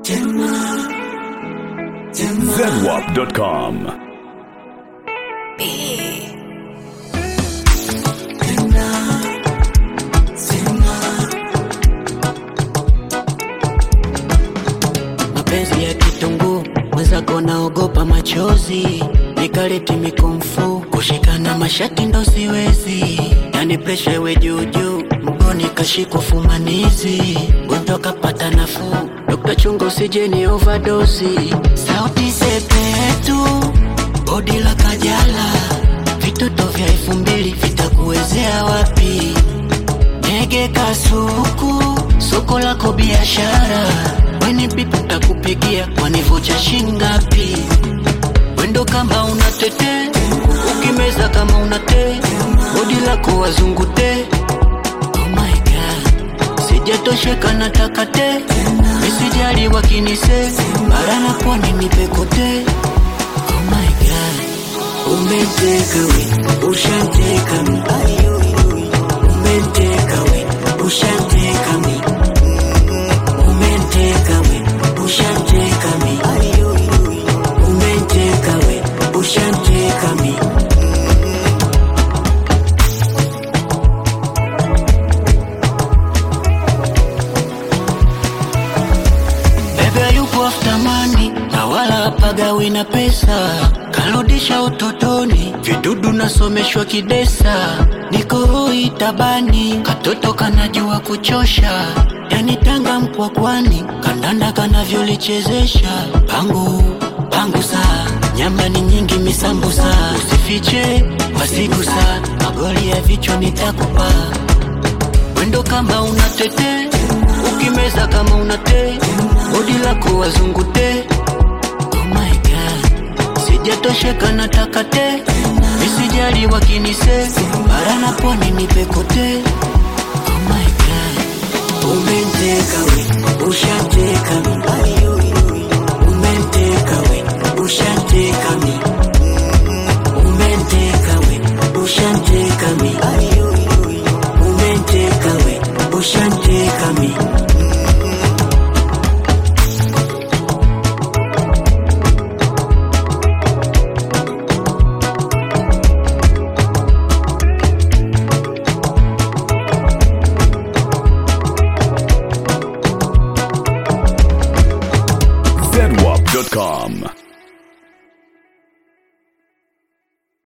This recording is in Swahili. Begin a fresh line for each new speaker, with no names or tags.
zedwap.com.
mapenzi ya kitunguu mwenzako naogopa machozi nikaleti mikumfu kushikana mashati ndo siwezi yani presha iwe juujuu mgoni kashikwa fumanizi gonjwa kapata nafuu dokta chunga usijeni ovadosi sauti sepetu bodi la kajala vitoto vya elfu mbili vitakuwezea wapi Ndege kasuku, soko lako biashara, weni bibi takupigia wanivocha shingapi? Wendo kama unatete, ukimeza kama unate, bodi lako wazungute. Oh my god, sijatosheka nataka te, misijali wakinise, bara na pwani nipekote. Oh my god, umeteka we, ushanteka mi umenteka we ushanteka mi umenteka we ushanteka mi umenteka we ushanteka mi bebe yupo after money na wala pagawi na pesa karudisha utotoni vidudu nasomeshwa kidesa niko hoi tabani katoto kanajua kuchosha yani tanga mkwakwani kandanda kanavyolichezesha pangu pangu saa nyama ni nyingi misambusa usifiche wasigusa magoli ya vichwa nitakupa wendo kama unatete ukimeza kama unate bodi lako wazungute oh my god sijatosheka nataka te misijali wakinise bara na pwani nipekote oh my god umenteka we ushanteka mi umenteka we ushanteka mi umenteka we ushanteka mi umenteka we ushanteka mi